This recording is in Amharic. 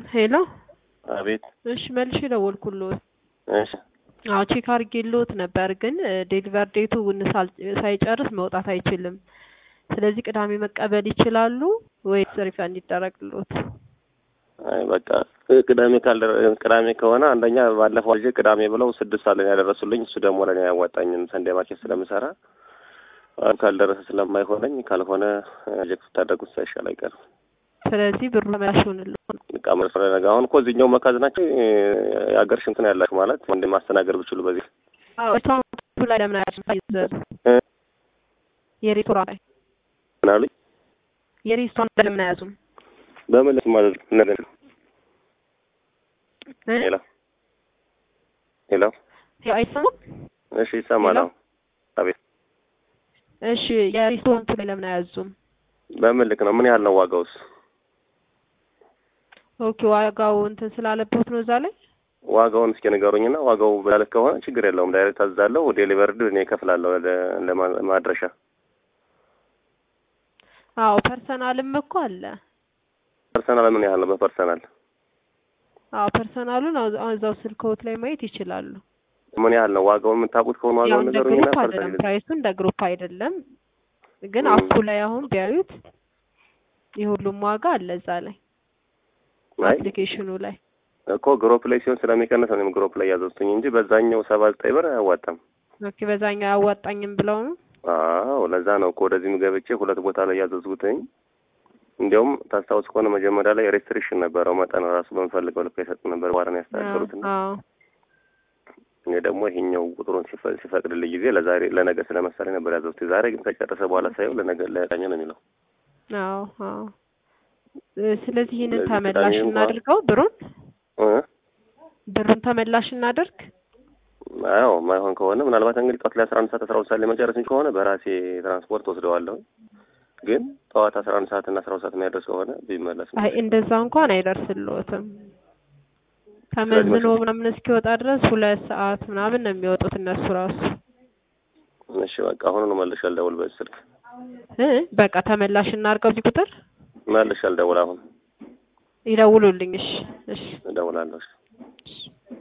ሄሎ አቤት። እሺ መልሼ ደወልኩልዎት። እሺ አዎ ቼክ አድርጌልዎት ነበር፣ ግን ዴሊቨር ዴቱ ሳል- ሳይጨርስ መውጣት አይችልም። ስለዚህ ቅዳሜ መቀበል ይችላሉ ወይስ ሪፈንድ ይደረግልዎት? አይ በቃ ቅዳሜ ካልደረ ቅዳሜ ከሆነ አንደኛ ባለፈው ልጅ ቅዳሜ ብለው ስድስት ሰዓት ላይ ነው ያደረሱልኝ። እሱ ደግሞ ለእኔ አያዋጣኝም ሰንዴ ማርኬት ስለምሰራ አሁን ካልደረሰ ስለማይሆነኝ ካልሆነ ጀክት ታደርጉት ሳይሻል አይቀርም። ስለዚህ ብሩ ተመላሽ ይሆንልዎት። በቃ መስፈረ ነገ አሁን እኮ እዚህኛው መካዝናቸው የአገር ሽንትን ያላችሁ ማለት ወንድ ማስተናገድ ብችሉ በዚህ አዎ ሬስቶራንቱ ላይ ለምን አይዘዙ? እ? የሬስቶራንት ላይ ምን አሉኝ? የሬስቶራንት ላይ ለምን አያዙም? በመለስ ማለት ነገር እ? ሄሎ ሄሎ ያው አይሰማም? እሺ ይሰማል። ሄሎ? አሁን አቤት። እሺ የሬስቶራንቱ ላይ ለምን አያዙም? በምን ልክ ነው? ምን ያህል ነው ዋጋውስ? ኦኬ ዋጋው እንትን ስላለበት ነው እዛ ላይ ዋጋውን እስኪ ንገሩኝና ዋጋው በላልክ ከሆነ ችግር የለውም። ዳይሬክት አዛለሁ። ዴሊቨርድ እኔ እከፍላለሁ ለ- ለማ- ማድረሻ አዎ ፐርሰናልም እኮ አለ። ፐርሰናል ምን ያህል ነው? በፐርሰናል አዎ ፐርሰናሉን አው- እዛው ስልክዎት ላይ ማየት ይችላሉ። ምን ያህል ነው? ዋጋውን የምታውቁት ከሆነ ያው ዋጋውን እንደ ንገሩኝና ግሩፕ አይደለም ፐርሰናል ፕራይሱ እንደ ግሩፕ አይደለም፣ ግን ም። አፑ ላይ አሁን ቢያዩት የሁሉም ዋጋ አለ እዛ ላይ አይ አፕሊኬሽኑ ላይ እኮ ግሩፕ ላይ ሲሆን ስለሚቀንስ ነው እኔም ግሩፕ ላይ ያዘዝኩኝ እንጂ በዛኛው ሰባ ዘጠኝ ብር አያዋጣም። ኦኬ በዛኛው አያዋጣኝም ብለው ነው። አዎ ለዛ ነው እኮ ወደዚህም ገብቼ ሁለት ቦታ ላይ ያዘዝኩትኝ። እንዲያውም ታስታውስ ከሆነ መጀመሪያ ላይ ሬስትሪክሽን ነበረው መጠን ራሱ በምፈልገው ልክ አይሰጥ ነበር በኋላ ነው ያስተካከሉትና አዎ እኔ ደግሞ ይሄኛው ቁጥሩን ሲፈ- ሲፈቅድልኝ ጊዜ ለዛሬ ለነገ ስለመሰለኝ ነበር ያዘዝኩት። ዛሬ ግን ከጨረሰ በኋላ ሳየው ለነገ ለቃኝ ነው የሚለው። አዎ አዎ እ፣ ስለዚህ ይህንን ስለዚህ ተመላሽ ቅዳሜ እንኳን- እናድርገው። ብሩን እ? ብሩን ተመላሽ እናድርግ። አዎ ማይሆን ከሆነ ምናልባት እንግዲህ ጠዋት ላይ አስራ አንድ ሰዓት አስራ ሁለት ሰዓት ላይ መጨረስ ከሆነ በራሴ ትራንስፖርት ወስደዋለሁ። ግን ጠዋት አስራ አንድ ሰዓት እና አስራ ሁለት ሰዓት የሚያደርስ ከሆነ ቢመለስ ነው። አይ እንደዛ እንኳን አይደርስልዎትም። ተመዝኖ ስለዚህ ምናምን እስኪወጣ ድረስ ሁለት ሰዓት ምናምን ነው የሚወጡት እነሱ ራሱ እሺ በቃ አሁን ነው መልሼ አልደውል በዚህ ስልክ እ በቃ ተመላሽ እናድርገው። እዚህ ቁጥር መልሼ አልደውል አሁን ይደውሉልኝ። እሺ እሺ እደውላለሁ። እሺ። እሺ